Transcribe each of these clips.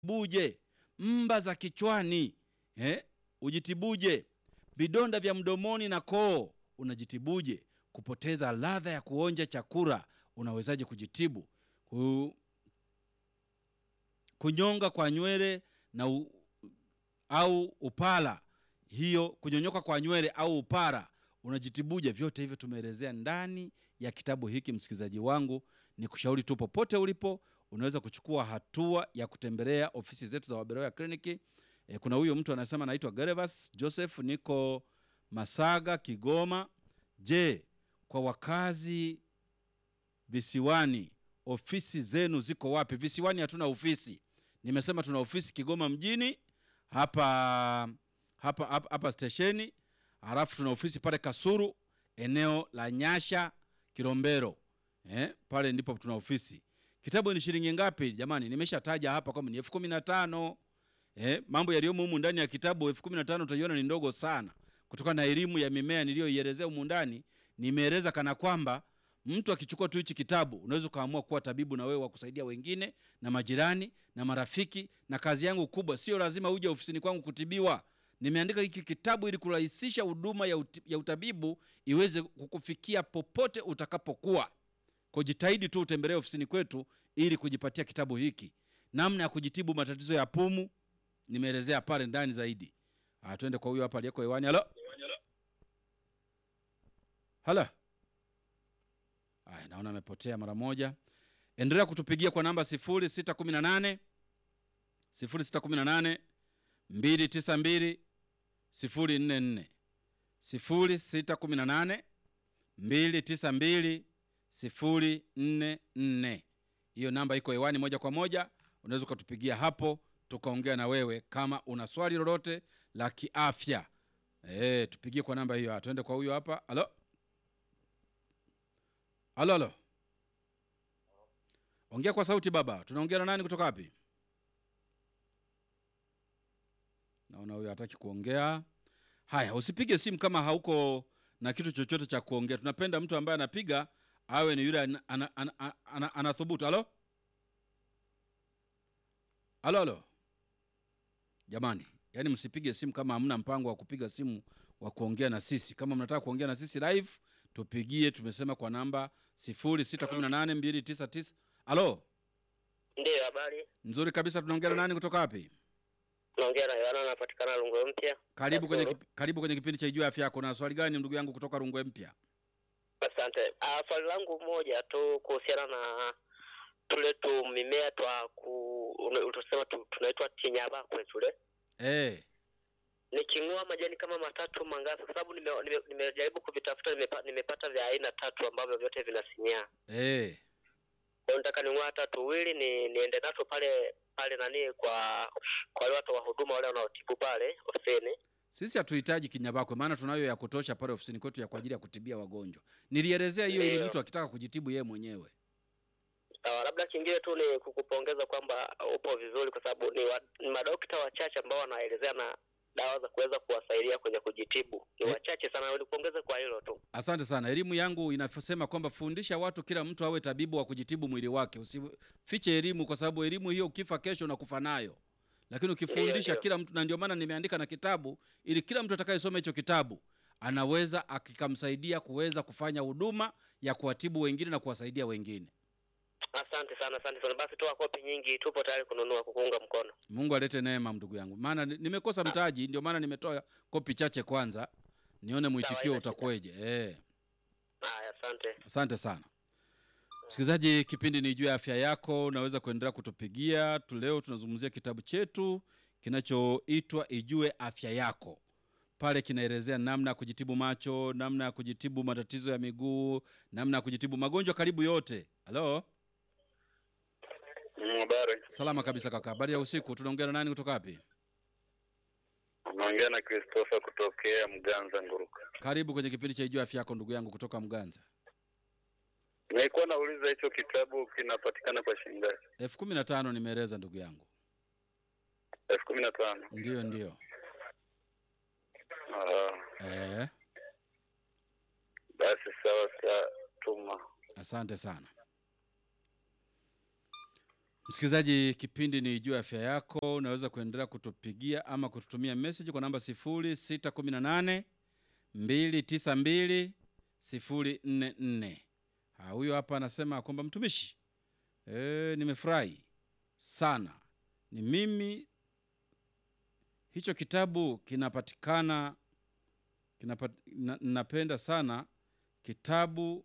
buje mba za kichwani eh? ujitibuje vidonda vya mdomoni na koo unajitibuje kupoteza ladha ya kuonja chakula unawezaje kujitibu Ku, kunyonga kwa nywele na u, au upara hiyo kunyonyoka kwa nywele au upara unajitibuje vyote hivyo tumeelezea ndani ya kitabu hiki msikilizaji wangu ni kushauri tu popote ulipo unaweza kuchukua hatua ya kutembelea ofisi zetu za waberoya kliniki e, kuna huyo mtu anasema anaitwa gerevas joseph niko masaga kigoma je kwa wakazi visiwani ofisi zenu ziko wapi visiwani hatuna ofisi nimesema tuna ofisi kigoma mjini hapa hapa hapa, hapa stesheni halafu tuna ofisi pale kasuru eneo la nyasha kilombero eh, pale ndipo tuna ofisi kitabu ni shilingi ngapi jamani nimeshataja hapa kwamba ni elfu kumi na tano eh, mambo yaliyomo humu ndani ya kitabu elfu kumi na tano utaiona ni ndogo sana kutokana na elimu ya mimea niliyoielezea humu ndani nimeeleza kana kwamba mtu akichukua tu hichi kitabu unaweza ukaamua kuwa tabibu na wewe wa kusaidia wengine na majirani na marafiki na kazi yangu kubwa sio lazima uje ofisini kwangu kutibiwa nimeandika hiki kitabu ili kurahisisha huduma ya, uti, ya utabibu iweze kukufikia popote utakapokuwa kujitahidi tu utembelee ofisini kwetu ili kujipatia kitabu hiki namna ya kujitibu matatizo ya pumu nimeelezea pale ndani zaidi Ah, twende kwa huyo hapa aliyeko hewani halo halo aya naona amepotea mara moja endelea kutupigia kwa namba 0618 0618 292 044 0618 292 044 hiyo namba iko hewani moja kwa moja unaweza ukatupigia hapo tukaongea na wewe kama una swali lolote la kiafya e, tupigie kwa namba hiyo tuende kwa huyo hapa halo halo halo ongea kwa sauti baba tunaongea na nani kutoka wapi naona huyo hataki kuongea haya usipige simu kama hauko na kitu chochote cha kuongea tunapenda mtu ambaye anapiga awe ni yule anathubutu ana, ana, ana, ana, anathubutu. halo halo halo jamani yaani msipige simu kama hamna mpango wa kupiga simu wa kuongea na sisi kama mnataka kuongea na sisi live tupigie tumesema kwa namba 061829 halo Ndiyo, habari. nzuri kabisa tunaongea na nani kutoka wapi Naongea na Yohana, napatikana Rungwe Mpya. karibu kwenye, Kasulu. kip, karibu kwenye kipindi cha ijua afya yako na swali gani ndugu yangu kutoka rungwe mpya Asante. Ah, swali langu moja tu kuhusiana na tule tu mimea twa ku une- utusema tu, tunaitwa tinyabakwe tule eh niking'oa majani kama matatu mangapi? Kwa sababu nimejaribu nime, nimejaribu kuvitafuta nimepa, nimepata vya aina tatu ambavyo vyote vinasinyaa. eh Kwa hiyo nataka ning'oa hata tuwili ni niende nato pale pale nani kwa kwa wale watu wa huduma wale wanaotibu pale ofisini. sisi hatuhitaji kinyabakwe maana tunayo ya kutosha pale ofisini kwetu ya kwa ajili ya kutibia wagonjwa nilielezea hiyo ili Ndiyo. mtu akitaka kujitibu yeye mwenyewe Sawa, labda kingine tu ni kukupongeza kwamba upo vizuri, kwa sababu ni, wa, ni madokta wachache ambao wanaelezea na dawa za kuweza kuwasaidia kwenye kujitibu ni Eh. wachache sana. Nikupongeze kwa hilo tu. asante sana elimu yangu inasema kwamba fundisha watu kila mtu awe tabibu wa kujitibu mwili wake usifiche elimu kwa sababu elimu hiyo ukifa kesho unakufa nayo lakini ukifundisha ndio. kila mtu na ndio maana nimeandika na kitabu ili kila mtu atakayesoma hicho kitabu anaweza akikamsaidia kuweza kufanya huduma ya kuwatibu wengine na kuwasaidia wengine Asante sana, asante sana. Basi toa kopi nyingi, tupo tayari kununua, kukuunga mkono. mungu alete neema ndugu yangu maana ni- nimekosa mtaji ndio maana nimetoa kopi chache kwanza nione mwitikio haina shida. utakuweje eh. Haya, asante. asante sana msikilizaji kipindi ni juu ya afya yako unaweza kuendelea kutupigia tu leo tunazungumzia kitabu chetu kinachoitwa ijue afya yako pale kinaelezea namna ya kujitibu macho namna ya kujitibu matatizo ya miguu namna ya kujitibu magonjwa karibu yote halo Habari, salama kabisa kaka habari ya usiku tunaongea na nani kutoka wapi unaongea na Christopher kutokea Mganza Nguruka. karibu kwenye kipindi cha ijue afya yako ndugu yangu kutoka mganza Nilikuwa nauliza hicho kitabu kinapatikana kwa shilingi ngapi? elfu kumi na tano nimeeleza ndugu yangu elfu kumi na tano. ndiyo ndiyo Ah, eh, Basi sawa, sa tuma. asante sana Msikilizaji, kipindi ni juu ya afya yako. Unaweza kuendelea kutupigia ama kututumia message kwa namba 0618 292 044. Ah, huyo hapa anasema kwamba mtumishi, e, nimefurahi sana. Ni mimi, hicho kitabu kinapatikana kinapat, na, napenda sana kitabu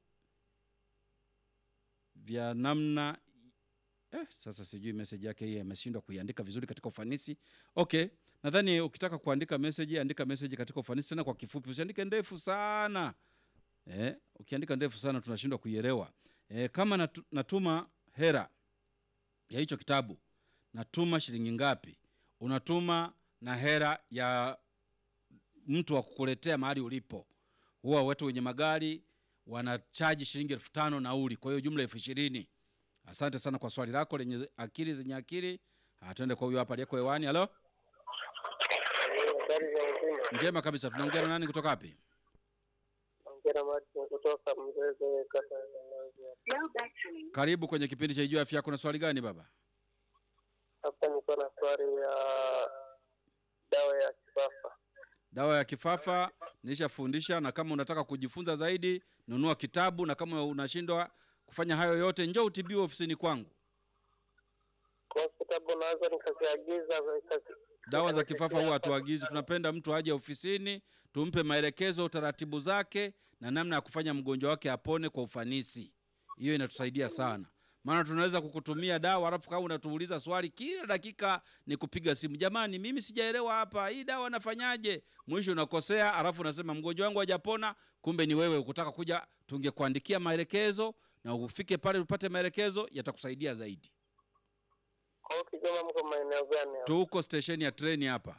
vya namna eh, sasa sijui message yake hii ameshindwa kuiandika vizuri katika ufanisi. Okay, nadhani ukitaka kuandika message, andika message katika ufanisi tena kwa kifupi, usiandike ndefu sana eh, ukiandika ndefu sana tunashindwa kuielewa. Eh, kama natu, natuma hera ya hicho kitabu, natuma shilingi ngapi? Unatuma na hera ya mtu wa kukuletea mahali ulipo. Huwa watu wenye magari wanachaji shilingi elfu tano nauli, kwa hiyo jumla elfu ishirini. Asante sana kwa swali lako lenye akili zenye akili. Ah, Twende kwa huyo hapa aliyeko hewani. Halo, Habari za uzima. njema kabisa. Tunaongea na nani kutoka wapi? Naongea na Martin kutoka Mzeze, kata ya Mwanza. Karibu kwenye kipindi cha Ijua Afya Yako. Na swali gani baba? Hapa niko na swali ya dawa ya kifafa. Dawa ya kifafa nilishafundisha, na kama unataka kujifunza zaidi, nunua kitabu, na kama unashindwa kufanya hayo yote, njoo utibiwe ofisini kwangu. Kwa kitabu naweza nikaziagiza nikazi- Dawa za kifafa huwa hatuagizi, tunapenda mtu aje ofisini, tumpe maelekezo, taratibu zake na namna ya kufanya mgonjwa wake apone kwa ufanisi. Hiyo inatusaidia sana, maana tunaweza kukutumia dawa alafu kama unatuuliza swali kila dakika ni kupiga simu, jamani, mimi sijaelewa hapa, hii dawa nafanyaje? Mwisho unakosea, alafu unasema mgonjwa wangu hajapona, kumbe ni wewe ukutaka kuja. Tungekuandikia maelekezo na ufike pale upate maelekezo, yatakusaidia zaidi. Kwa hiyo Kigoma mko maeneo gani hapo? Tuko stesheni ya treni hapa.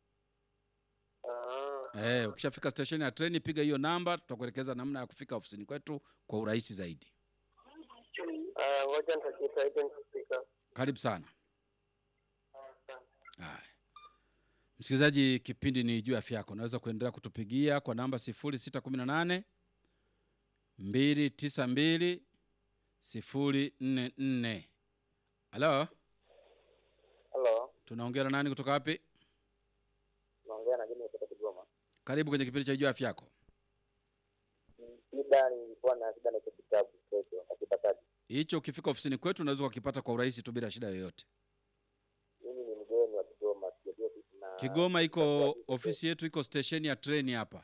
Ah, Eh, ukishafika station ya treni piga hiyo namba, tutakuelekeza namna ya kufika ofisini kwetu kwa urahisi zaidi. ah, ngoja nitajitahidi nikifika. Karibu sana. Haya. Msikilizaji, kipindi ni juu ya afya yako. Unaweza kuendelea kutupigia kwa namba 0618 292 044. Halo, Halo, tunaongea na nani kutoka wapi? naongea na Jimmy kutoka Kigoma. Karibu kwenye kipindi cha juu ya afya yako. Shida nilikuwa na shida na hicho kitabu kesho, nakipataje? Hicho ukifika ofisini kwetu unaweza ukakipata kwa urahisi tu bila shida yoyote. Mimi ni mgeni wa Kigoma, sijajua ofisi na Kigoma iko ofisi yetu iko stesheni ya treni hapa.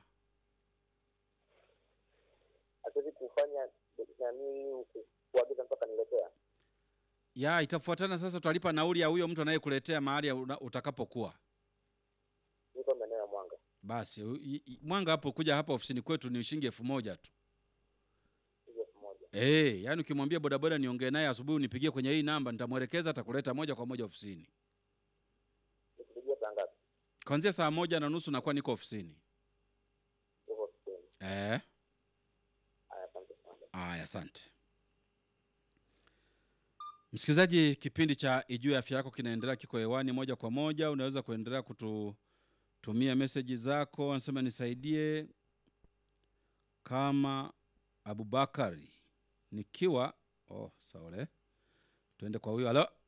hatuwezi kufanya nani kuagiza mpaka niletea. ya itafuatana sasa, utalipa nauli ya huyo mtu anayekuletea mahali ya una- utakapokuwa. Niko maeneo ya Mwanga. Basi u- i- i- Mwanga hapo kuja hapa ofisini kwetu ni shilingi elfu moja tu. Hiyo elfu moja. Eh, yani ukimwambia bodaboda niongee naye asubuhi unipigie kwenye hii namba, nitamwelekeza atakuleta moja kwa moja ofisini. Nikipigia saa ngapi? Kuanzia saa moja na nusu nakuwa niko ofisini. Uko ofisini. Eh, Haya, asante sana. aya, asante. Msikilizaji, kipindi cha Ijue Afya Yako kinaendelea, kiko hewani moja kwa moja. Unaweza kuendelea kututumia meseji zako, anasema nisaidie kama Abubakari nikiwa oh, saole, tuende kwa huyo. Halo,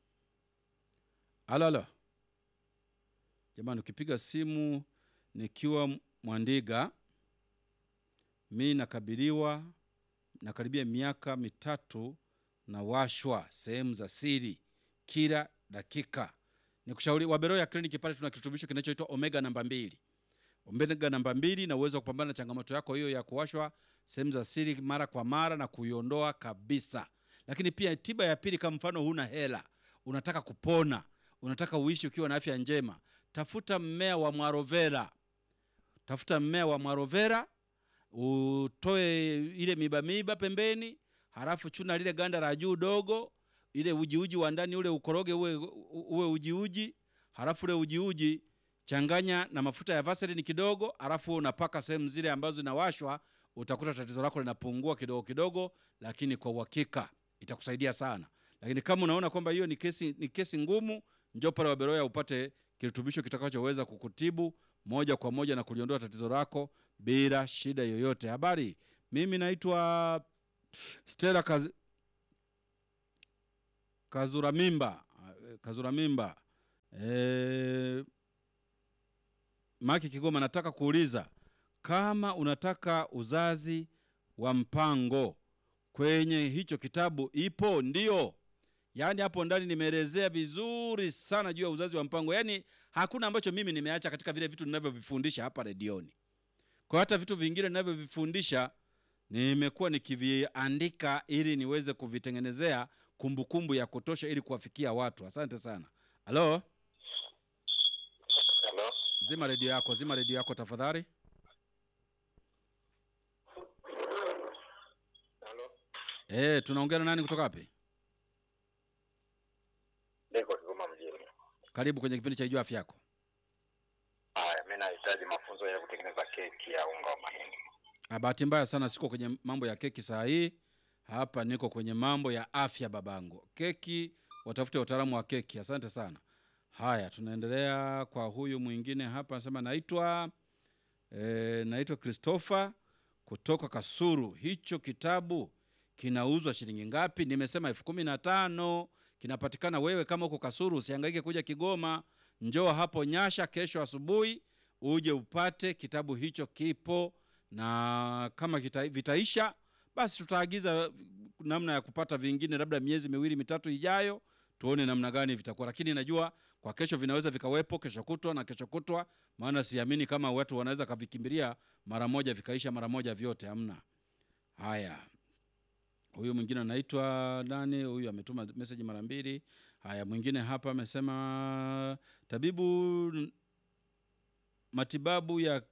halo, halo, jamani, ukipiga simu nikiwa Mwandiga, mi nakabiliwa nakaribia miaka mitatu na washwa sehemu za siri kila dakika. Nikushauri Waberoya kliniki pale tuna kirutubisho kinachoitwa omega namba mbili. Omega namba mbili na uwezo wa kupambana na changamoto yako hiyo ya kuwashwa sehemu za siri mara kwa mara na kuiondoa kabisa. Lakini pia tiba ya pili, kama mfano huna hela, unataka kupona, unataka uishi ukiwa na afya njema, tafuta mmea wa mwarovera. Tafuta mmea wa mwarovera, utoe ile miba miba pembeni, halafu chuna lile ganda la juu dogo, ile ujiuji wa ndani ule ukoroge uwe, uwe ujiuji, halafu ule ujiuji changanya na mafuta ya vaseline kidogo, halafu unapaka sehemu zile ambazo zinawashwa, utakuta tatizo lako linapungua kidogo kidogo, lakini kwa uhakika itakusaidia sana. Lakini kama unaona kwamba hiyo ni kesi, ni kesi ngumu, njoo pale Waberoya upate kirutubisho kitakachoweza kukutibu moja kwa moja na kuliondoa tatizo lako bila shida yoyote. Habari, mimi naitwa Stella Kaz... Kazura Mimba, eh, Kazura Mimba eh, Maki Kigoma, nataka kuuliza kama unataka uzazi wa mpango kwenye hicho kitabu ipo? Ndio, yaani hapo ndani nimeelezea vizuri sana juu ya uzazi wa mpango, yaani hakuna ambacho mimi nimeacha katika vile vitu ninavyovifundisha hapa redioni. Kwa hata vitu vingine ninavyovifundisha nimekuwa nikiviandika ili niweze kuvitengenezea kumbukumbu ya kutosha ili kuwafikia watu. Asante sana. Halo, Halo, zima redio yako, zima redio yako tafadhali. halo, Eh, tunaongea na nani kutoka wapi? niko Kigoma mjini. Karibu kwenye kipindi cha Ijua Afya Yako. Haya, mi nahitaji mafunzo ya kutengeneza keki ya unga wa mahindi. Ah, Bahati mbaya sana siko kwenye mambo ya keki saa hii. Hapa niko kwenye mambo ya afya babangu. Keki, watafute wataalamu wa keki. Asante sana. Haya, tunaendelea kwa huyu mwingine hapa, anasema naitwa e, naitwa Christopher kutoka Kasuru. Hicho kitabu kinauzwa shilingi ngapi? Nimesema elfu kumi na tano. Kinapatikana wewe kama uko Kasuru, usihangaike kuja Kigoma, njoo hapo Nyasha kesho asubuhi uje upate kitabu hicho. Kipo na kama kita, vitaisha basi tutaagiza namna ya kupata vingine, labda miezi miwili mitatu ijayo, tuone namna gani vitakuwa. Lakini najua kwa kesho vinaweza vikawepo, kesho kutwa na kesho kutwa, maana siamini kama watu wanaweza kavikimbilia mara moja vikaisha mara moja vyote, hamna. Haya, huyu mwingine anaitwa nani? Huyu ametuma message mara mbili. Haya, mwingine hapa amesema tabibu, matibabu ya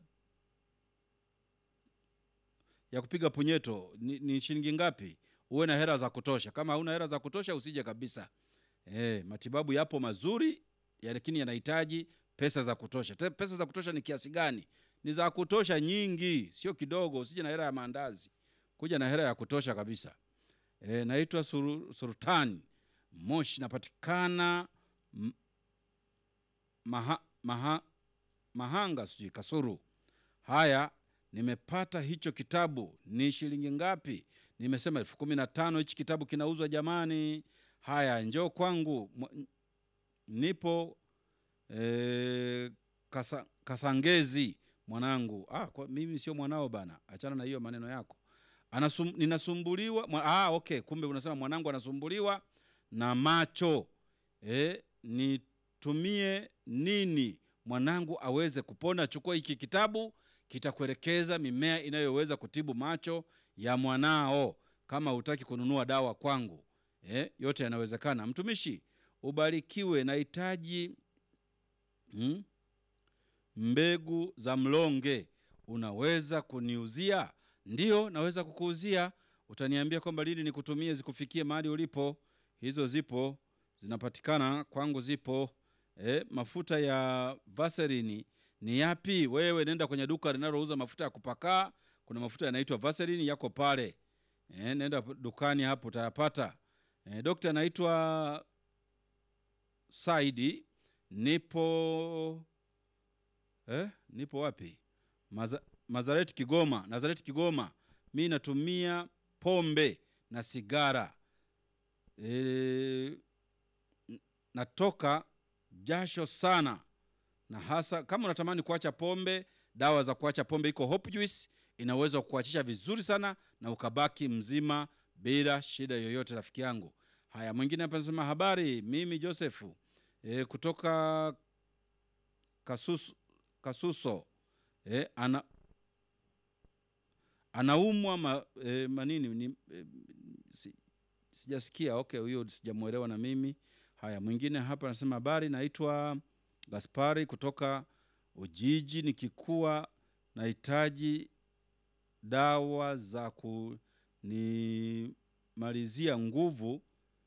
ya kupiga punyeto ni, ni shilingi ngapi? Uwe na hela za kutosha. Kama hauna hela za kutosha usije kabisa. E, matibabu yapo mazuri ya lakini yanahitaji pesa za kutosha. Te, pesa za kutosha ni kiasi gani? Ni za kutosha nyingi, sio kidogo. Usije na hela ya maandazi, kuja na hela ya kutosha kabisa. E, naitwa Suru, Sultani Moshi, napatikana m- maha, maha, Mahanga sijui Kasuru. Haya, nimepata hicho kitabu ni shilingi ngapi? Nimesema elfu kumi na tano. Hichi kitabu kinauzwa jamani. Haya, njoo kwangu, Mwa- nipo e, kasa, Kasangezi mwanangu. Ah, kwa, mimi sio mwanao bana, achana na hiyo maneno yako. Anasum, ninasumbuliwa mwa, ah, okay, kumbe unasema mwanangu anasumbuliwa na macho e, nitumie nini mwanangu aweze kupona? Chukua hiki kitabu kitakuelekeza mimea inayoweza kutibu macho ya mwanao. Kama hutaki kununua dawa kwangu eh, yote yanawezekana. Mtumishi, ubarikiwe. Nahitaji hmm, mbegu za mlonge, unaweza kuniuzia? Ndiyo, naweza kukuuzia. Utaniambia kwamba lini nikutumie zikufikie mahali ulipo. Hizo zipo, zinapatikana kwangu, zipo. Eh, mafuta ya Vaseline ni yapi? Wewe nenda kwenye duka linalouza mafuta ya kupakaa, kuna mafuta yanaitwa Vaseline yako pale. Eh, nenda dukani hapo utayapata. Eh, dokta anaitwa Saidi, nipo eh, nipo wapi? Maza, Nazareti Kigoma, Nazareti Kigoma. Mi natumia pombe na sigara e, natoka jasho sana na hasa kama unatamani kuacha pombe, dawa za kuacha pombe iko Hope Juice, inaweza kukuachisha vizuri sana na ukabaki mzima bila shida yoyote, rafiki yangu. Haya, mwingine hapa anasema habari, mimi Josefu e, kutoka Kasuso, Kasuso e, ana anaumwa ma, e, manini ni, e, si, sijasikia. Okay, huyo sijamwelewa na mimi. Haya, mwingine hapa anasema habari, naitwa Gaspari kutoka Ujiji, nikikuwa nahitaji dawa za kunimalizia nguvu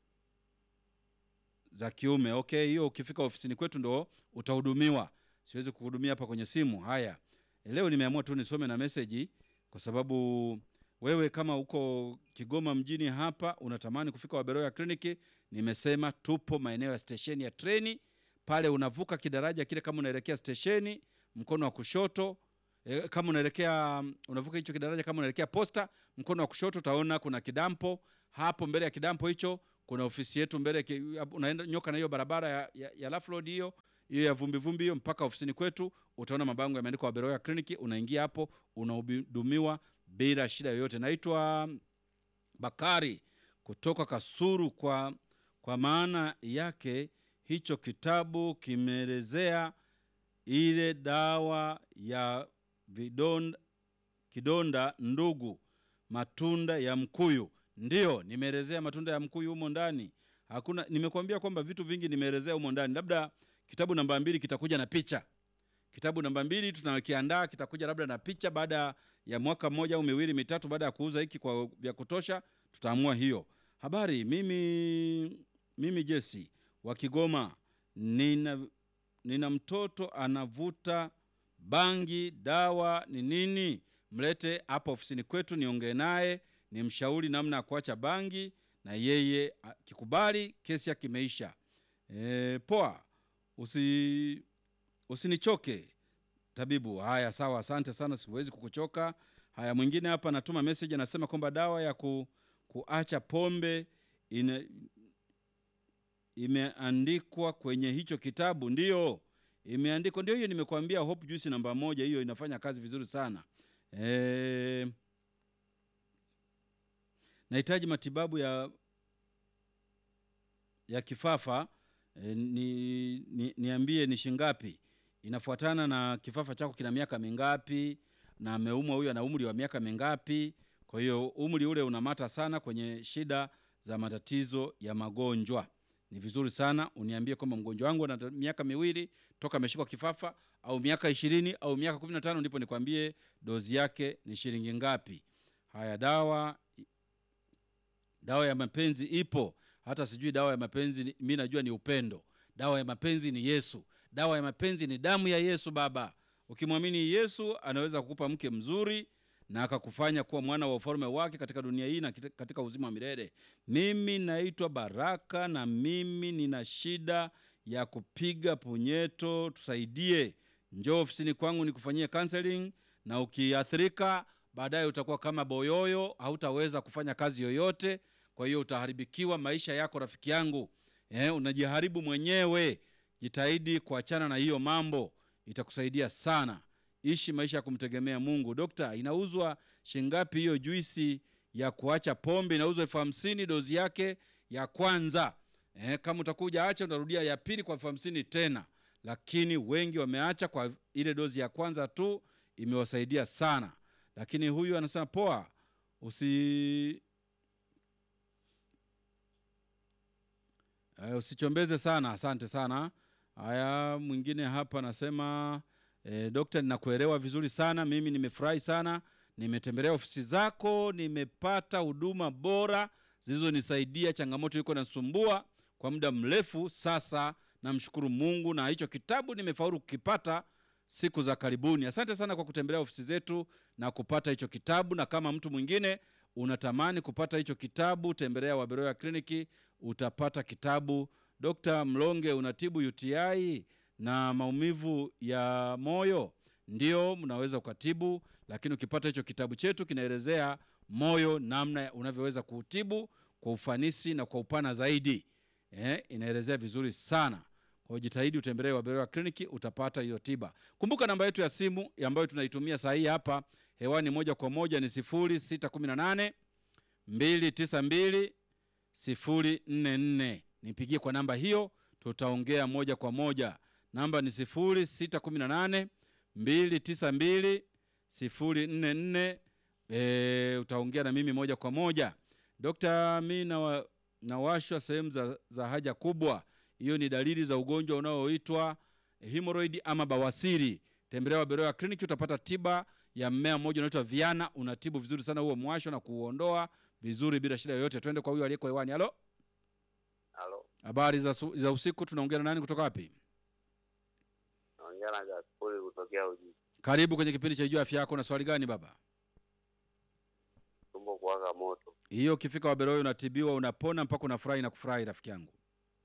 za kiume. Okay, hiyo ukifika ofisini kwetu ndo utahudumiwa, siwezi kuhudumia hapa kwenye simu. Haya, leo nimeamua tu nisome na meseji kwa sababu wewe kama uko Kigoma mjini hapa unatamani kufika Waberoya kliniki, nimesema tupo maeneo ya stesheni ya treni pale, unavuka kidaraja kile, kama unaelekea stesheni mkono wa kushoto e, kama unaelekea unavuka hicho kidaraja, kama unaelekea posta, mkono wa kushoto utaona kuna kidampo hapo. Mbele ya kidampo hicho kuna ofisi yetu mbele ki- hapo unaenda nyoka na hiyo barabara ya, ya, ya Rough Road hiyo hiyo ya vumbi vumbi hiyo mpaka ofisini kwetu utaona mabango yameandikwa Waberoya Clinic unaingia hapo unahudumiwa bila shida yoyote naitwa Bakari kutoka Kasuru kwa kwa maana yake hicho kitabu kimeelezea ile dawa ya vidonda, kidonda ndugu, matunda ya mkuyu. Ndiyo, nimeelezea matunda ya mkuyu humo ndani. Hakuna, nimekuambia kwamba vitu vingi nimeelezea humo ndani. Labda kitabu namba mbili kitakuja na picha. Kitabu namba mbili tunakiandaa, kitakuja labda na picha baada ya mwaka mmoja au miwili mitatu, baada ya kuuza hiki kwa vya kutosha, tutaamua hiyo. Habari, mimi mimi Jesse wa Kigoma, nina nina mtoto anavuta bangi, dawa ni nini? Mlete hapa ofisini kwetu niongee naye, nimshauri namna ya kuacha bangi, na yeye akikubali, kesi yake imeisha. E, poa, usi usinichoke tabibu. Haya, sawa, asante sana, siwezi kukuchoka. Haya, mwingine hapa anatuma message anasema kwamba dawa ya ku, kuacha pombe ina, imeandikwa kwenye hicho kitabu. Ndiyo, imeandikwa, ndio hiyo nimekuambia, Hope Juice namba moja, hiyo inafanya kazi vizuri sana. E, nahitaji matibabu ya ya kifafa e, ni, ni, niambie ni shingapi? Inafuatana na kifafa chako kina miaka mingapi, na ameumwa huyo ana umri wa miaka mingapi. Kwa hiyo umri ule unamata sana kwenye shida za matatizo ya magonjwa. Ni vizuri sana uniambie kwamba mgonjwa wangu ana miaka miwili toka ameshikwa kifafa, au miaka ishirini au miaka kumi na tano ndipo nikwambie dozi yake ni shilingi ngapi. Haya, dawa dawa ya mapenzi ipo hata sijui dawa ya mapenzi ni- mi najua ni upendo dawa ya mapenzi ni yesu dawa ya mapenzi ni damu ya yesu baba ukimwamini yesu anaweza kukupa mke mzuri na akakufanya kuwa mwana wa ufalme wake katika dunia hii na kit- katika uzima wa milele mimi naitwa baraka na mimi nina shida ya kupiga punyeto tusaidie njoo ofisini kwangu nikufanyie counseling na ukiathirika baadaye utakuwa kama boyoyo hautaweza kufanya kazi yoyote kwa hiyo utaharibikiwa maisha yako rafiki yangu eh, unajiharibu mwenyewe jitahidi kuachana na hiyo mambo itakusaidia sana ishi maisha ya kumtegemea mungu dokta inauzwa shingapi hiyo juisi ya kuacha pombe inauzwa elfu hamsini dozi yake ya kwanza eh, kama utakuja acha utarudia ya pili kwa elfu hamsini tena lakini wengi wameacha kwa ile dozi ya kwanza tu imewasaidia sana lakini huyu anasema poa usi Uh, usichombeze sana asante sana haya mwingine hapa anasema eh, dokta ninakuelewa vizuri sana mimi nimefurahi sana nimetembelea ofisi zako nimepata huduma bora zilizonisaidia changamoto iko nasumbua kwa muda mrefu sasa namshukuru mungu na hicho kitabu nimefaulu kukipata siku za karibuni asante sana kwa kutembelea ofisi zetu na kupata hicho kitabu na kama mtu mwingine unatamani kupata hicho kitabu tembelea waberoya kliniki utapata kitabu dr mlonge unatibu uti na maumivu ya moyo ndio mnaweza ukatibu lakini ukipata hicho kitabu chetu kinaelezea moyo namna unavyoweza kuutibu kwa ufanisi na kwa upana zaidi eh, inaelezea vizuri sana kwa hiyo jitahidi utembelee waberoya kliniki utapata hiyo tiba kumbuka namba yetu ya simu ambayo tunaitumia saa hii hapa hewani moja kwa moja ni 0618 292 044 nipigie kwa namba hiyo tutaongea moja kwa moja namba ni 0618 292 044 e, utaongea na mimi moja kwa moja dokta mi nawa, nawashwa sehemu za, za haja kubwa hiyo ni dalili za ugonjwa unaoitwa hemorrhoid ama bawasiri tembelea waberoya kliniki utapata tiba ya mmea mmoja unaitwa viana unatibu vizuri sana huo mwasho na kuuondoa vizuri bila shida yoyote twende kwa huyo aliyeko hewani halo Halo, habari za, su- za usiku tunaongea na nani kutoka wapi naongea na Gaspoli kutokea Uji. karibu kwenye kipindi cha juu afya yako na swali gani baba Tumbo kuwaka moto. hiyo ukifika waberoya unatibiwa unapona mpaka unafurahi na kufurahi rafiki yangu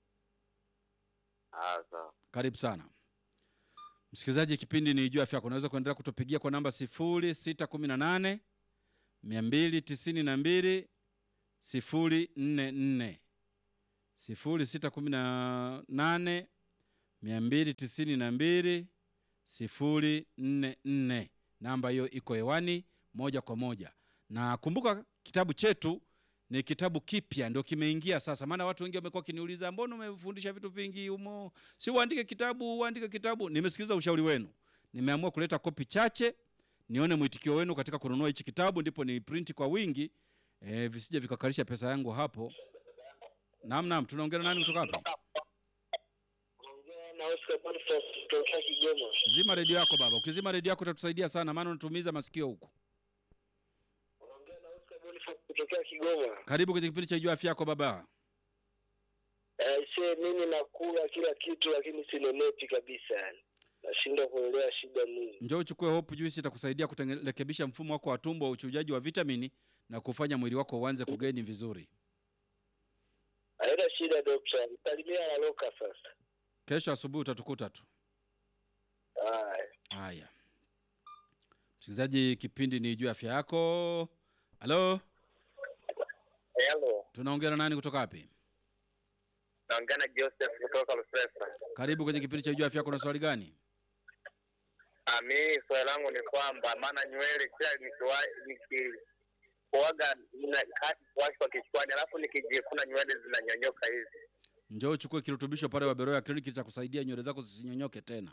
Ah, sawa. karibu sana msikilizaji kipindi ni juu afya yako unaweza kuendelea kutupigia kwa namba 0618 292 044 sifuri sita kumi na nane mia mbili tisini na mbili sifuri nne nne. Namba hiyo iko hewani moja kwa moja, na kumbuka kitabu chetu ni kitabu kipya, ndio kimeingia sasa. Maana watu wengi wamekuwa wakiniuliza mbona umefundisha vitu vingi humo, si uandike kitabu, uandike kitabu. Nimesikiliza ushauri wenu, nimeamua kuleta kopi chache nione mwitikio wenu katika kununua hichi kitabu, ndipo ni print kwa wingi e, visije vikakalisha pesa yangu hapo. Naam, naam, tunaongea na nani kutoka hapa? Ongea na Oscar Boniface kutoka Kigoma. Zima redio yako baba, ukizima redio yako utatusaidia sana, maana unatumiza masikio huku. Ongea na Oscar Boniface kutoka Kigoma. Karibu kwenye kipindi cha Jua Afya Yako baba. Eh, she mimi nakula kila kitu lakini sinenepi kabisa yani. Nashindwa kuelewa shida nini. Njoo uchukue Hope Juice, itakusaidia kurekebisha mfumo wako wa tumbo wa uchujaji wa vitamini na kufanya mwili wako uanze kugeni vizuri. Haina shida dokta. Salimia la loka sasa. Kesho asubuhi utatukuta tu. Haya. Haya, msikilizaji, kipindi ni Jua Afya Yako. Halo, Hello. tunaongea na nani kutoka wapi? Naongea na Joseph kutoka Lusesa. Karibu kwenye kipindi cha Jua Afya Yako. Na swali gani? Ah, mimi swali langu ni kwamba maana nywele kila nikiwa- nikikuaga na kati kuwashwa kichwani, alafu nikijikuna nywele zinanyonyoka hivi. Njoo uchukue kirutubisho pale Waberoya kliniki cha kusaidia nywele zako zisinyonyoke tena.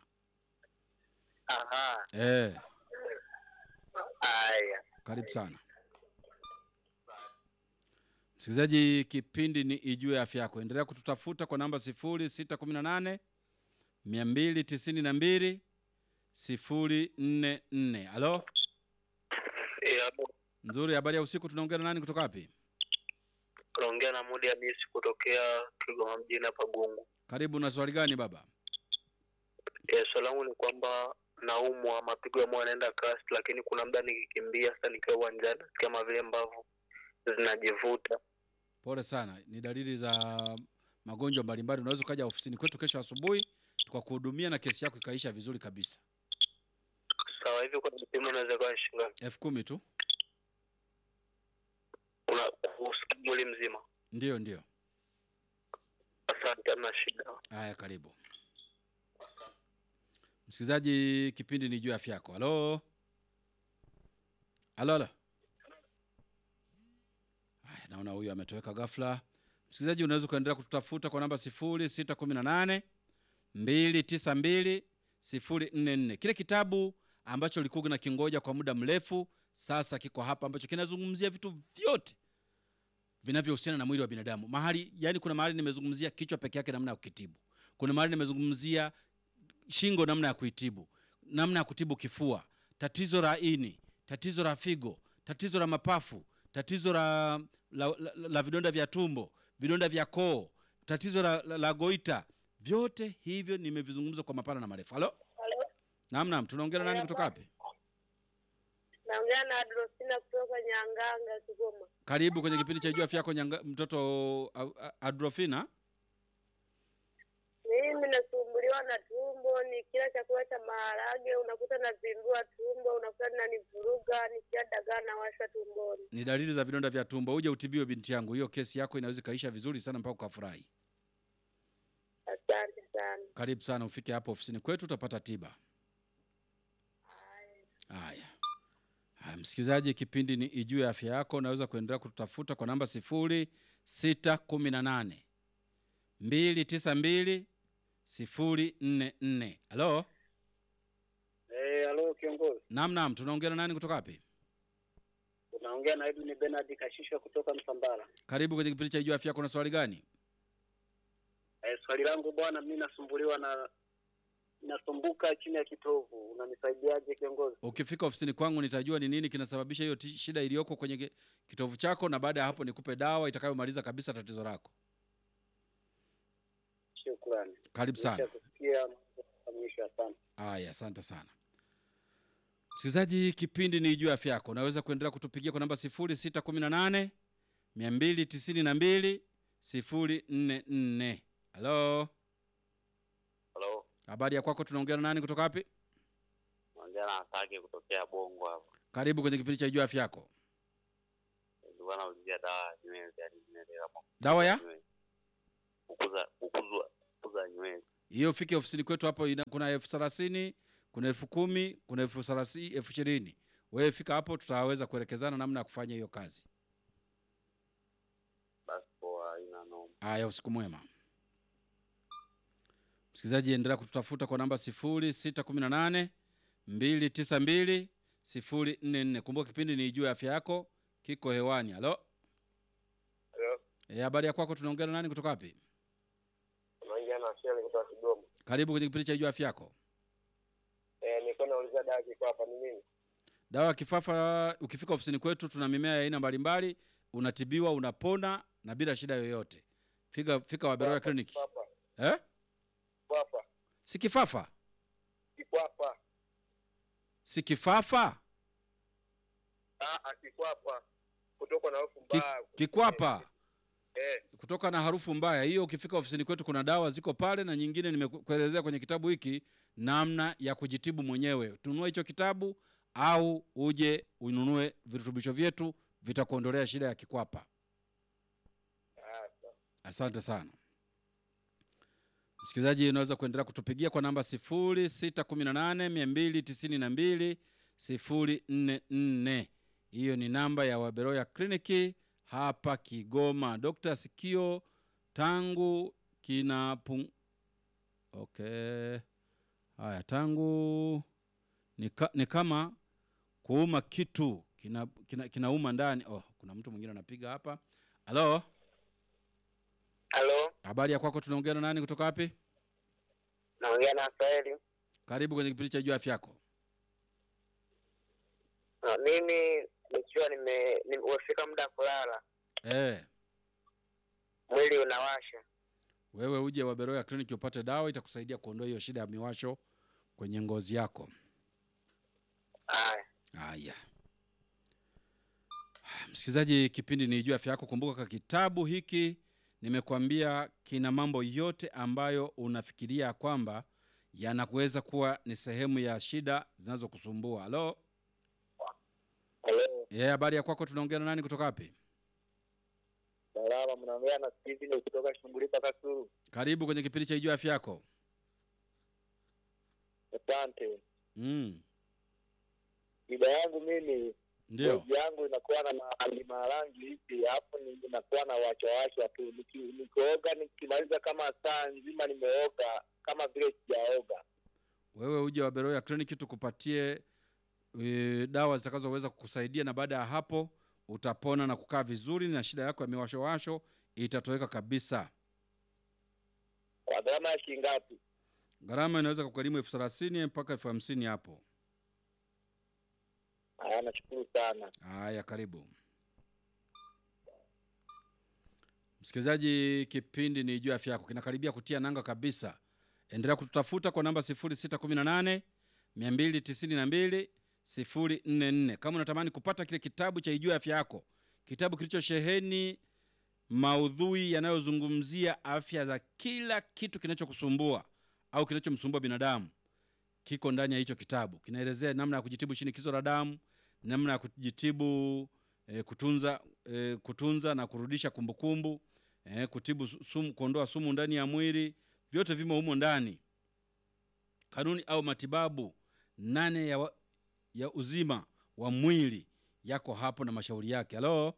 Aha. Eh, Haya. karibu sana msikilizaji, kipindi ni Ijue Afya Yako. Endelea kututafuta kwa namba 0618 292 044. Halo, Eh, nzuri. Habari ya usiku. Tunaongea na nani kutoka wapi? Naongea na Mudi Hamisi kutokea Kigoma mjini hapa Gungu. Karibu. Na swali gani baba? Eh, swali langu ni kwamba naumwa, mapigo ya moyo yanaenda kasi, lakini kuna muda nikikimbia sasa nikiwa uwanjani kama vile mbavu zinajivuta. Pole sana, ni dalili za magonjwa mbalimbali. Unaweza ukaja ofisini kwetu kesho asubuhi tukakuhudumia na kesi yako ikaisha vizuri kabisa. Sawa, hivi kwa vipimo inaweza kuwa ni shilingi ngapi? elfu kumi tu. Una usikia mwili mzima? Ndio, ndio. Asante, hamna shida. Haya, karibu msikilizaji, kipindi ni juu ya afya yako. Halo, halo, halo. Haya, naona huyu ametoweka ghafla. Msikilizaji, unaweza ukaendelea kututafuta kwa namba sifuri sita kumi na nane mbili tisa mbili sifuri nne nne. Kile kitabu ambacho ulikuwa na kingoja kwa muda mrefu sasa kiko hapa, ambacho kinazungumzia vitu vyote vinavyohusiana na mwili wa binadamu. Mahali yani, kuna mahali nimezungumzia kichwa peke yake, namna ya kukitibu. Kuna mahali nimezungumzia shingo, namna ya kuitibu, namna ya kutibu kifua, tatizo la ini, tatizo la figo, tatizo la mapafu, tatizo la, la, la, la, la vidonda vya tumbo, vidonda vya koo, tatizo la, la, la goita. Vyote hivyo nimevizungumza kwa mapana na marefu. Halo, Halo, naam, naam, tunaongea na nani kutoka wapi? naongea na Adrosina kutoka Nyanganga, Kigoma. Karibu kwenye kipindi cha Jua Afya Yako, nyanga- mtoto a- a- Adrofina. Mimi nasumbuliwa na tumbo, nikila chakula cha maharage unakuta navimbua tumbo, unakuta nanivuruga, nikila dagaa nawashwa tumboni. ni dalili za vidonda vya tumbo. Uje utibiwe binti yangu, hiyo kesi yako inaweza ikaisha vizuri sana mpaka ukafurahi. Asante sana. Karibu sana, ufike hapo ofisini kwetu utapata tiba. Haya haya, msikilizaji, kipindi ni Ijue Afya Yako. Unaweza kuendelea kututafuta kwa namba sifuri sita kumi na nane mbili tisa mbili sifuri nne nne. Halo, Eh, halo kiongozi. naam, naam, tunaongea na nani kutoka wapi? Unaongea na Edwin Bernard Kashisha kutoka Msambara. Karibu kwenye kipindi cha Ijue Afya Yako. Na swali gani? Eh, swali langu bwana, mimi nasumbuliwa na nasumbuka chini ya kitovu. Unanisaidiaje kiongozi? Ukifika ofisini kwangu nitajua ni nini kinasababisha hiyo ti- shida iliyoko kwenye ki- kitovu chako, na baada ya hapo nikupe dawa itakayomaliza kabisa tatizo lako. Shukrani. Karibu sana. Nishakusikia mwisho, asante. Haya, asante sana msikilizaji, kipindi ni juu ya afya yako. Unaweza kuendelea kutupigia kwa namba 0618 292 044. Halo, Halo, habari ya kwako? Tunaongea na nani kutoka wapi? naongea na Asake kutokea Bongo hapa. Karibu kwenye kipindi cha juu ya afya yako. Nilikuwa naulizia dawa ya nywele, yani nywele kama Dawa ya nywele. kukuza kukuzwa kukuza nywele. hiyo fike ofisini kwetu hapo ina, kuna elfu thelathini kuna elfu kumi kuna elfu thelathini elfu ishirini wewe fika hapo tutaweza kuelekezana namna ya kufanya hiyo kazi Basi poa, haina noma. haya usiku mwema msikilizaji endelea kututafuta kwa namba sifuri sita kumi na nane mbili tisa mbili sifuri nne nne kumbuka kipindi ni juu ya afya yako kiko hewani halo Hello, Eh, habari ya kwako tunaongea na nani kutoka wapi unaongea na Sheli kutoka Kigoma. karibu kwenye kipindi cha juu ya afya yako Eh, nilikuwa nauliza dawa kiko hapa ni nini? dawa ya kifafa ukifika ofisini kwetu tuna mimea ya aina mbalimbali unatibiwa unapona na bila shida yoyote fika fika waberoya kliniki Hapa, eh? hapa, si kifafa kiko hapa. si kifafa Ah, ah, kiko hapa. Kutoka na hofu Ki, mbaya. kikwapa Eh, kutoka na harufu mbaya hiyo ukifika ofisini kwetu kuna dawa ziko pale na nyingine nimekuelezea kwenye kitabu hiki namna ya kujitibu mwenyewe tununue hicho kitabu au uje ununue virutubisho vyetu vitakuondolea shida ya kikwapa ah, sawa. asante sana msikilizaji unaweza kuendelea kutupigia kwa namba 618 292 hiyo ni namba ya waberoya kliniki hapa kigoma dokta sikio tangu kinapung okay haya tangu ni, ka, ni kama kuuma kitu kinauma kina, kinauma ndani oh, kuna mtu mwingine anapiga hapa halo Halo, habari ya kwako tunaongea na nani kutoka wapi naongea na Saeli. karibu kwenye kipindi cha juu afya yako Ah, Mimi nikiwa nime nime- umefika muda wa kulala, eh mwili unawasha. wewe uje waberoya kliniki upate dawa itakusaidia kuondoa hiyo shida ya miwasho kwenye ngozi yako Haya, haya msikilizaji kipindi ni juu afya yako kumbuka ka kitabu hiki nimekwambia kina mambo yote ambayo unafikiria kwamba yanaweza kuwa ni sehemu ya shida zinazokusumbua halo Hello, Eh, habari ya kwako tunaongea na nani kutoka wapi salama, mnaongea na Steven kutoka Shungulika Kasuru. karibu kwenye kipindi cha juu afya yako Asante. mm. Shida yangu mimi ndio ngozi yangu inakuwa na marangi marangi hivi, alafu ni- inakuwa na wachawachwa tu. Niki- Nikioga nikimaliza kama saa nzima nimeoga kama vile sijaoga. wewe uje waberoya kliniki tukupatie e, dawa zitakazoweza kukusaidia na baada ya hapo utapona na kukaa vizuri na shida yako ya miwashowasho itatoweka kabisa Kwa gharama ya shilingi ngapi? gharama inaweza kugharimu elfu thelathini mpaka elfu hamsini hapo Haya, nashukuru sana. haya karibu msikilizaji kipindi ni juu ya afya yako kinakaribia kutia nanga kabisa endelea kututafuta kwa namba 618 292 044 kama unatamani kupata kile kitabu cha ijuu ya afya yako kitabu kilichosheheni maudhui yanayozungumzia afya za kila kitu kinachokusumbua au kinachomsumbua binadamu kiko ndani ya hicho kitabu kinaelezea namna ya kujitibu shinikizo la damu namna ya kujitibu e, kutunza e, kutunza na kurudisha kumbukumbu e, kutibu su- sumu, kuondoa sumu ndani ya mwili vyote vimo humo ndani kanuni au matibabu nane ya, wa, ya uzima wa mwili yako hapo na mashauri yake halo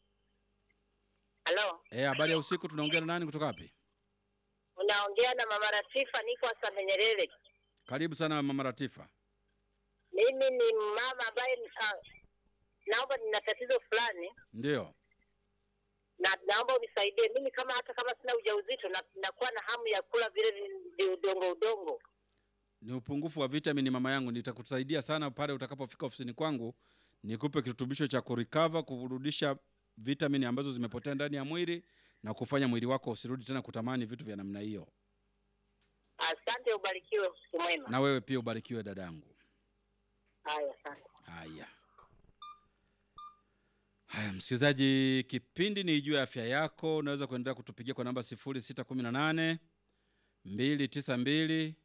Halo, Eh, habari ya usiku tunaongea na nani kutoka wapi unaongea na mama Ratifa, niko Asante Nyerere. karibu sana mama ratifa Mimi ni mama ambaye uh, naomba nina tatizo fulani ndio na naomba unisaidie. Mimi kama hata kama sina ujauzito na nakuwa na hamu ya kula vile vi- vi- udongo udongo. ni upungufu wa vitamini mama yangu nitakusaidia sana pale utakapofika ofisini kwangu nikupe kirutubisho cha kurikava kurudisha vitamini ambazo zimepotea ndani ya mwili na kufanya mwili wako usirudi tena kutamani vitu vya namna hiyo Asante, ubarikiwe, usiku mwema. na wewe pia ubarikiwe dadangu Haya, asante. haya haya msikilizaji kipindi ni juu ya afya yako unaweza kuendelea kutupigia kwa namba 618 292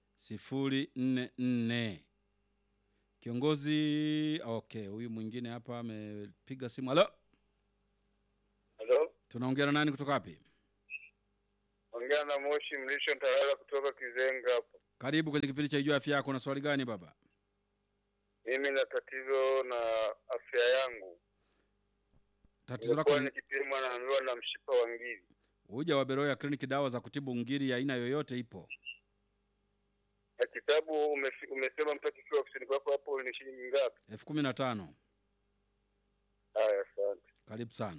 044 kiongozi okay huyu mwingine hapa amepiga simu halo Hello, tunaongea na nani kutoka wapi unaongea na Moshi Mlisho Ntalala kutoka Kizenga hapo. Karibu kwenye kipindi cha Ijua Afya Yako. Na swali gani baba? Mimi na tatizo na afya yangu. Tatizo lako Nilikuwa ni nikipimwa naambiwa na mshipa wa ngiri. uja wa Beroya kliniki, dawa za kutibu ngiri ya aina yoyote ipo. Na kitabu umefi- umesema mtu akifika ofisini kwako hapo ni shilingi ngapi? elfu kumi na tano. Haya, asante. Karibu sana.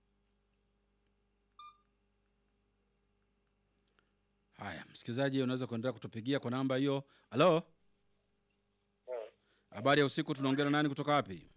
Haya, msikilizaji, unaweza kuendelea kutupigia kwa namba hiyo. Halo, habari ya usiku. Tunaongea na nani kutoka wapi?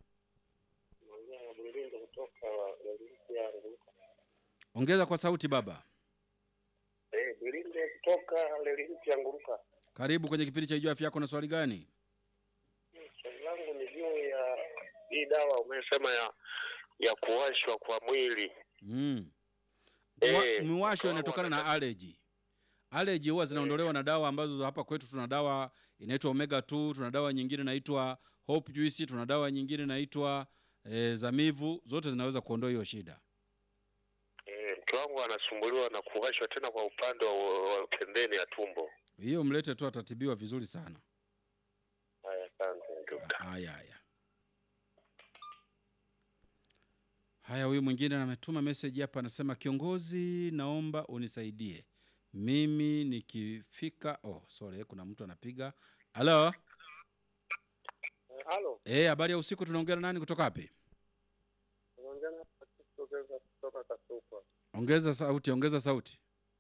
Ongeza kwa sauti baba. Eh, Bilinde kutoka Lelihiti ya Nguruka. Karibu kwenye kipindi cha Ijua Afya Yako. Na swali gani? Swali langu ni juu ya hii dawa umesema ya ya kuwashwa kwa mwili. Mm. Eh, Mwa- Miwasho kama inatokana na wanataka- allergy. Allergy huwa zinaondolewa na dawa ambazo hapa kwetu tuna dawa inaitwa omega 2, tuna dawa nyingine inaitwa hope juice, tuna dawa nyingine inaitwa e, zamivu. Zote zinaweza kuondoa hiyo shida. Eh, mke wangu anasumbuliwa na kuwashwa tena kwa upande wa, wa pembeni ya tumbo. Hiyo mlete tu, atatibiwa vizuri sana. Haya, asante dokta. Haya haya haya, huyu mwingine ametuma message hapa, anasema kiongozi, naomba unisaidie mimi nikifika. Oh, sorry, kuna mtu anapiga. Halo, Halo, eh, habari ya usiku. Tunaongea na nani kutoka wapi? unaongea na Francisco Geza kutoka Kasukwa. Ongeza sauti, ongeza sauti.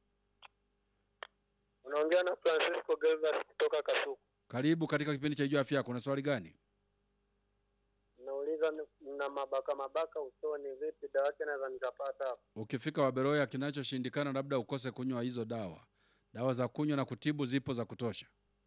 Unaongea na Francisco Geza kutoka Kasukwa. Karibu katika kipindi cha Jua Afya Yako. Una swali gani? Nauliza na mabaka mabaka usoni, vipi dawa yake naweza nikapata hapo? Ukifika Waberoya, kinachoshindikana labda ukose kunywa hizo dawa. Dawa za kunywa na kutibu zipo za kutosha.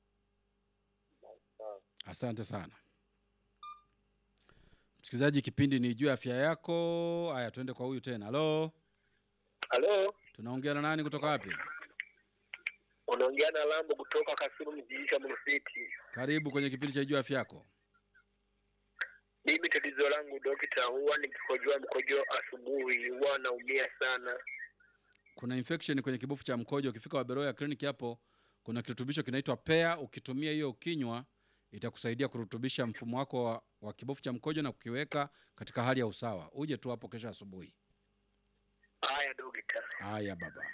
Asante sana msikilizaji, kipindi ni juu ya afya yako. Haya, tuende kwa huyu tena. Halo, Halo, tunaongea na nani kutoka wapi? unaongea na Lambo kutoka Kasimu mjini cha Mrufiti. Karibu kwenye kipindi cha juu ya afya yako. Mimi tatizo langu dokta, huwa nikikojoa mkojo asubuhi huwa naumia sana. Kuna infection kwenye kibofu cha mkojo. Ukifika Waberoya kliniki hapo, kuna kirutubisho kinaitwa pea. Ukitumia hiyo ukinywa, itakusaidia kurutubisha mfumo wako wa, wa kibofu cha mkojo na kukiweka katika hali ya usawa. Uje tu hapo kesho asubuhi. Haya dokta. Haya baba.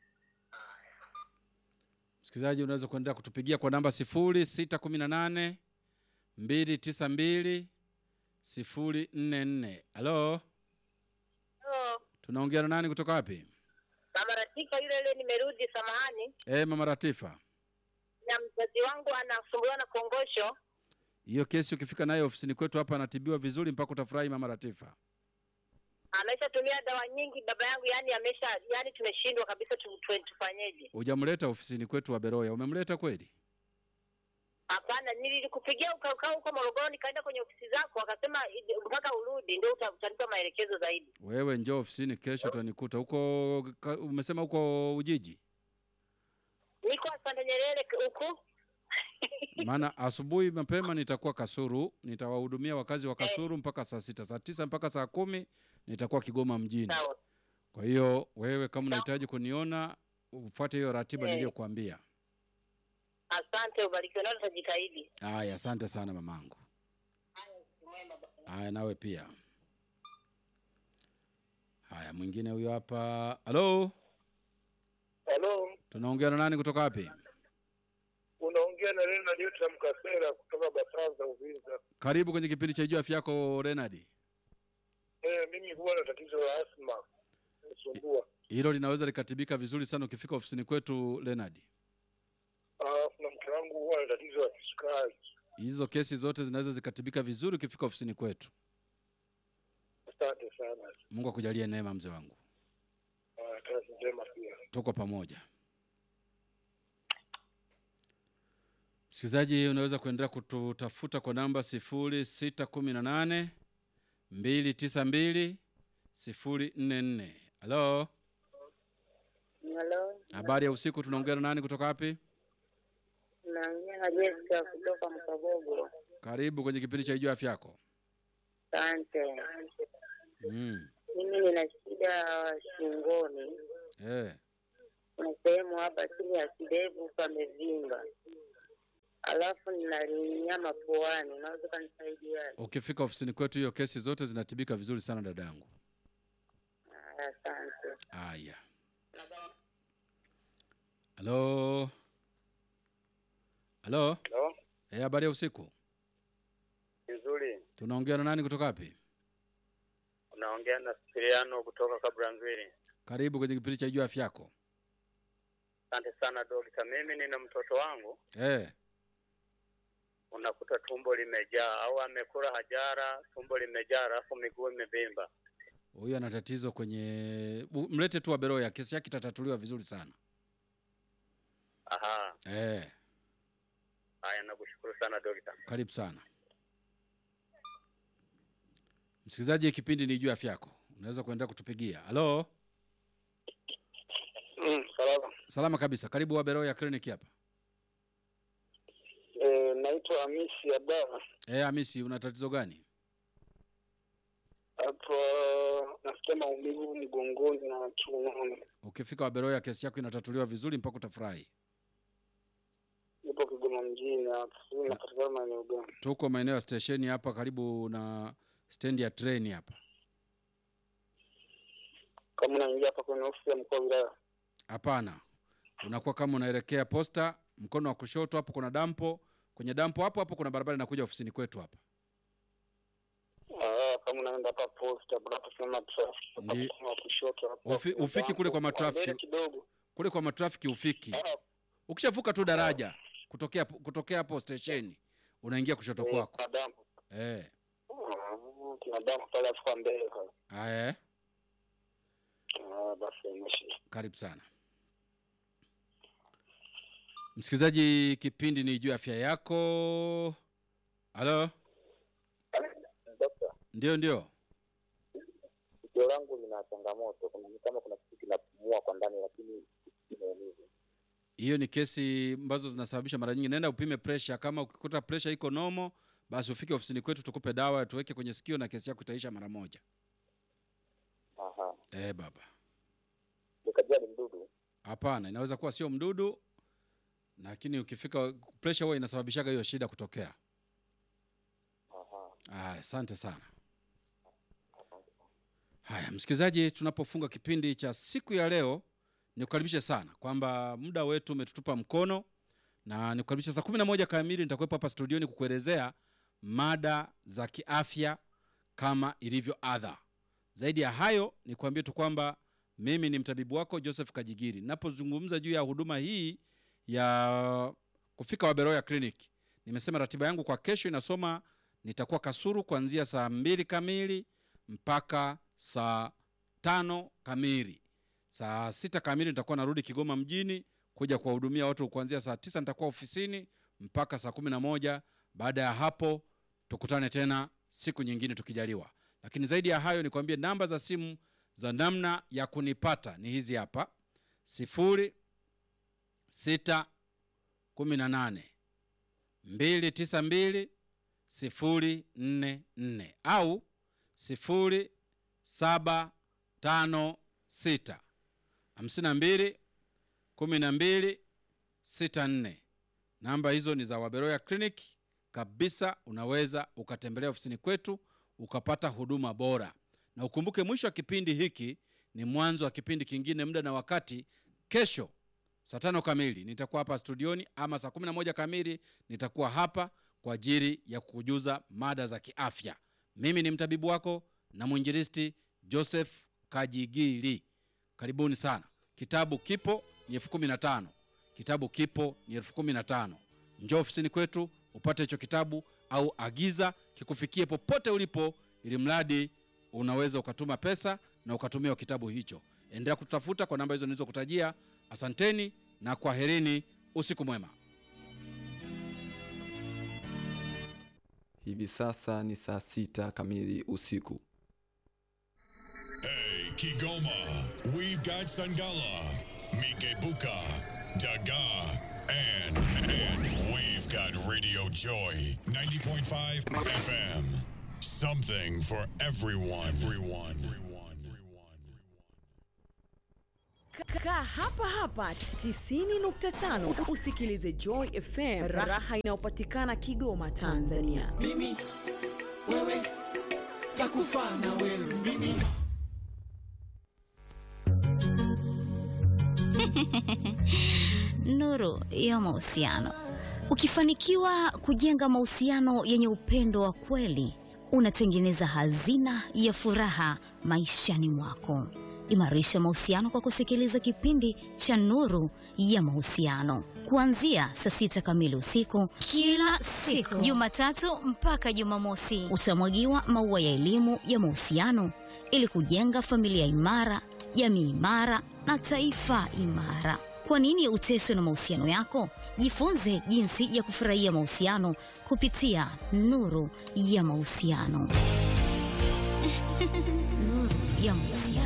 Msikilizaji, unaweza kuendelea kutupigia kwa namba sifuri sita kumi na nane mbili tisa mbili sifuri nne nne. Halo, tunaongea na nani kutoka wapi? Mama Ratika yule yule, nimerudi. Samahani, E, mama Ratifa, na mzazi wangu anasumbuliwa na kongosho. hiyo kesi ukifika nayo ofisini kwetu hapa anatibiwa vizuri mpaka utafurahi. Mama Ratifa, Ameshatumia dawa nyingi baba yangu, yani amesha, yani tumeshindwa kabisa, tu- tu- tufanyeje? hujamleta ofisini kwetu wa Beroya? Umemleta kweli? Hapana, nilikupigia ukakaa huko Morogoro, nikaenda kwenye ofisi zako, akasema ije- mpaka urudi ndio uta- utanipa maelekezo zaidi. Wewe njoo ofisini kesho, utanikuta huko. ka- Umesema huko Ujiji? Niko Asante Nyerere k- huku maana asubuhi mapema nitakuwa Kasuru, nitawahudumia wakazi wa Kasuru mpaka saa sita, saa tisa mpaka saa kumi nitakuwa Kigoma mjini. sawa. Kwa hiyo wewe kama unahitaji kuniona ufuate hiyo ratiba Eh. niliyokuambia. Asante, ubarikiwe, nao tutajitahidi. Haya, asante sana mamangu. Haya, nawe pia. Haya, mwingine huyo hapa. Halo, Halo, tunaongea na nani kutoka wapi? unaongea na Leonard Yuta Mkasera kutoka Basanza Uvinza. Karibu kwenye kipindi cha Jua Afya Yako, Renadi. Eh, mimi huwa na tatizo la asma nisumbua. Hilo linaweza likatibika vizuri sana ukifika ofisini kwetu, Renadi. Alafu na mke wangu huwa na tatizo la kisukari. Hizo kesi zote zinaweza zikatibika vizuri ukifika ofisini kwetu. Asante sana. Mungu akujalie neema, mzee wangu, Ah, Kazi njema pia. tuko pamoja. Msikilizaji, unaweza kuendelea kututafuta kwa namba sifuri sita kumi na nane mbili tisa mbili sifuri nne nne. Halo, Halo, habari ya usiku. Tunaongea na nani kutoka wapi? naongea na Jessica kutoka Mkabogo. Karibu kwenye kipindi cha Ijua Afya Yako. Asante. Mm. Mimi nina shida shingoni, Eh. kuna sehemu hapa chini ya kidevu pamevimba, alafu nina nyama puani. Unaweza ukanisaidia? Ukifika ofisini kwetu, hiyo kesi zote zinatibika vizuri sana dada yangu. Asante. Haya, halo halo, Halo, eh, habari ya usiku. vizuri. Tunaongea na nani kutoka wapi? Unaongea na Sipiliano kutoka Kabranzwili. Karibu kwenye kipindi cha Jua Afya Yako. Asante sana dokta. Mimi nina mtoto wangu, Eh, unakuta tumbo limejaa au amekula hajara, tumbo limejaa, alafu miguu imevimba. huyu ana tatizo kwenye, u- mlete tu Waberoya, kesi yake itatatuliwa vizuri sana. Aha, Eh, haya, nakushukuru sana dokta. karibu sana msikilizaji, kipindi ni Jua Afya Yako, unaweza kuendelea kutupigia. Halo, Mm, salama. salama kabisa, karibu Waberoya Clinic hapa. E, naitwa Hamisi Abdalla. Eh, Hamisi, una tatizo gani? Hapo nasikia maumivu mgongoni na kiunoni. Ukifika Waberoya, kesi yako inatatuliwa vizuri mpaka utafurahi. Nipo Kigoma mjini hapa, sijui napatikana maeneo gani. Tuko maeneo ya stesheni hapa, karibu na stendi ya treni hapa. Kama unaingia hapa kwenye ofisi ya mkuu wa wilaya. Hapana, unakuwa kama unaelekea posta, mkono wa kushoto hapo kuna dampo. Kwenye dampo hapo hapo kuna barabara inakuja ofisini kwetu hapa. Ah, kama unaenda hapa posta, hapo tunaposema traffic, hapa Ndi- mkono wa kushoto hapo. Ufi- ufiki kule kwa matrafiki. Mbele kidogo. Kule kwa matrafiki ufiki. Ah, Ukishavuka tu daraja kutokea kutokea hapo stesheni, unaingia kushoto eh, kwako. kuna dampo. Eh, Ah, kuna dampo pale afu kwa mbele pale. haya, Ah, basi imeshi. karibu sana msikilizaji, kipindi ni juu ya afya yako. Halo, Dokta, ndio ndio. sikio langu lina changamoto. Kuna ni kama kuna kitu kinapumua kwa ndani lakini kimeumiza. hiyo ni kesi ambazo zinasababisha mara nyingi. Nenda upime pressure. Kama ukikuta pressure iko nomo, basi ufike ofisini kwetu tukupe dawa tuweke kwenye sikio na kesi yako itaisha mara moja. Aha. Eh, baba, Nikajua ni mdudu. hapana, inaweza kuwa sio mdudu, lakini ukifika pressure huwa inasababishaga hiyo shida kutokea. Aha. Aya, asante sana. Haya, msikilizaji, tunapofunga kipindi cha siku ya leo, nikukaribishe sana kwamba muda wetu umetutupa mkono, na nikukaribisha saa kumi na moja kamili nitakuwepo hapa studioni kukuelezea mada za kiafya kama ilivyo adha. Zaidi ya hayo, nikuambie tu kwamba mimi ni mtabibu wako Joseph Kajigiri. Napozungumza juu ya huduma hii ya kufika Waberoya Clinic, nimesema ratiba yangu kwa kesho inasoma nitakuwa Kasuru kuanzia saa mbili kamili mpaka saa tano kamili. Saa sita kamili nitakuwa narudi Kigoma mjini kuja kuwahudumia watu kuanzia saa tisa nitakuwa ofisini mpaka saa kumi na moja. Baada ya hapo tukutane tena siku nyingine tukijaliwa. Lakini zaidi ya hayo nikwambie namba za simu za namna ya kunipata ni hizi hapa: sifuri sita kumi na nane mbili tisa mbili sifuri nne nne au sifuri saba tano sita hamsini na mbili kumi na mbili sita nne. Namba hizo ni za Waberoya Clinic kabisa. Unaweza ukatembelea ofisini kwetu ukapata huduma bora, na ukumbuke mwisho wa kipindi hiki ni mwanzo wa kipindi kingine. Muda na wakati kesho saa tano kamili nitakuwa hapa studioni, ama saa kumi na moja kamili nitakuwa hapa kwa ajili ya kukujuza mada za kiafya. Mimi ni mtabibu wako na mwinjilisti Joseph Kajigiri. Karibuni sana. Kitabu kipo ni elfu kumi na tano. Kitabu kipo ni elfu kumi na tano. Njoo ofisini kwetu upate hicho kitabu au agiza kikufikie popote ulipo, ili mradi unaweza ukatuma pesa na ukatumiwa kitabu hicho. Endelea kututafuta kwa namba hizo nilizokutajia. Asanteni na kwaherini, usiku mwema. Hivi sasa ni saa sita kamili usiku. Hey, Kigoma, we've got Sangala, Mikebuka, Daga, and, and we've got Radio Joy 90.5 FM. Something for everyone. Everyone. Everyone. Everyone. Kaa hapa hapa 90.5 usikilize Joy FM, raha inayopatikana Kigoma, Tanzania. mimi wewe takufa na wewe mimi Nuru ya mahusiano. Ukifanikiwa kujenga mahusiano yenye upendo wa kweli, unatengeneza hazina ya furaha maishani mwako. Imarisha mahusiano kwa kusikiliza kipindi cha Nuru ya Mahusiano kuanzia saa sita kamili usiku kila siku, Jumatatu mpaka Jumamosi. Utamwagiwa maua ya elimu ya mahusiano ili kujenga familia imara, jamii imara na taifa imara. Kwa nini uteswe na mahusiano yako? Jifunze jinsi ya kufurahia mahusiano kupitia Nuru ya Mahusiano. Nuru ya Mahusiano.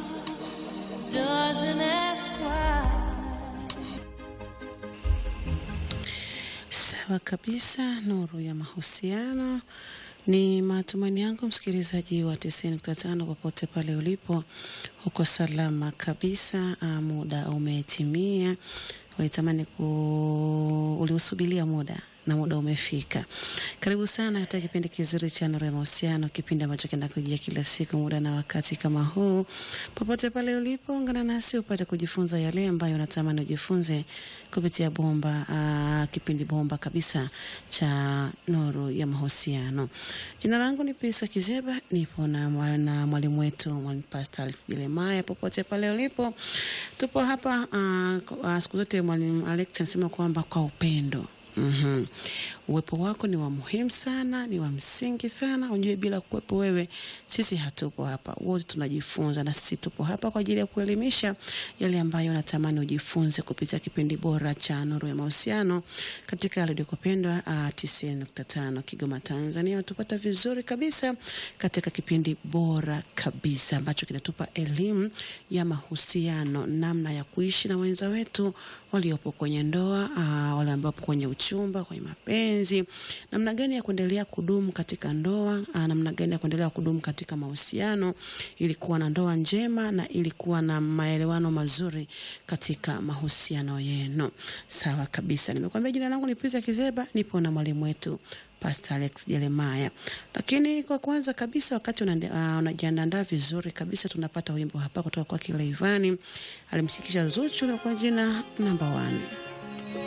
Sawa kabisa, nuru ya mahusiano. Ni matumaini yangu msikilizaji wa 90.5 popote pale ulipo, uko salama kabisa. Ah, muda umetimia, ulitamani ku uliusubilia muda na muda umefika. Karibu sana katika kipindi kizuri cha Nuru ya Mahusiano, kipindi ambacho kinakujia kila siku muda na wakati kama huu. Popote pale ulipo, ungana nasi upate kujifunza yale ambayo unatamani ujifunze kupitia bomba uh, kipindi bomba kabisa cha Nuru ya Mahusiano. Jina langu ni Pisa Kizeba, nipo na mwa- na mwalimu wetu mwalimu Pastor Alex Jeremiah. Popote pale ulipo, tupo hapa uh, uh, siku zote mwalimu Alex anasema kwamba kwa upendo Mhm. Uwepo wako ni wa muhimu sana, ni wa msingi sana. Unjue bila kuwepo wewe sisi hatupo hapa, wote tunajifunza, na sisi tupo hapa kwa ajili ya kuelimisha yale ambayo natamani ujifunze kupitia kipindi bora cha Nuru ya Mahusiano katika redio kupendwa uh, 90.5 Kigoma, Tanzania. Tupata vizuri kabisa katika kipindi bora kabisa ambacho kinatupa elimu ya mahusiano, namna ya kuishi na wenza wetu waliopo kwenye ndoa, uh, wale ambao wapo kwenye uchumba, kwenye mapenzi, namna gani ya kuendelea kudumu katika ndoa, uh, namna gani ya kuendelea kudumu katika mahusiano ili kuwa na ndoa njema na ili kuwa na maelewano mazuri katika mahusiano yenu. Sawa kabisa, nimekuambia jina langu ni Pisa Kizeba, nipo na mwalimu wetu Pastor Alex Jeremiah. Lakini kwa kwanza kabisa, wakati unande- ah, unajiandaa vizuri kabisa, tunapata wimbo hapa kutoka kwa Kileivani, alimshikisha Zuchu na kwa jina namba 1.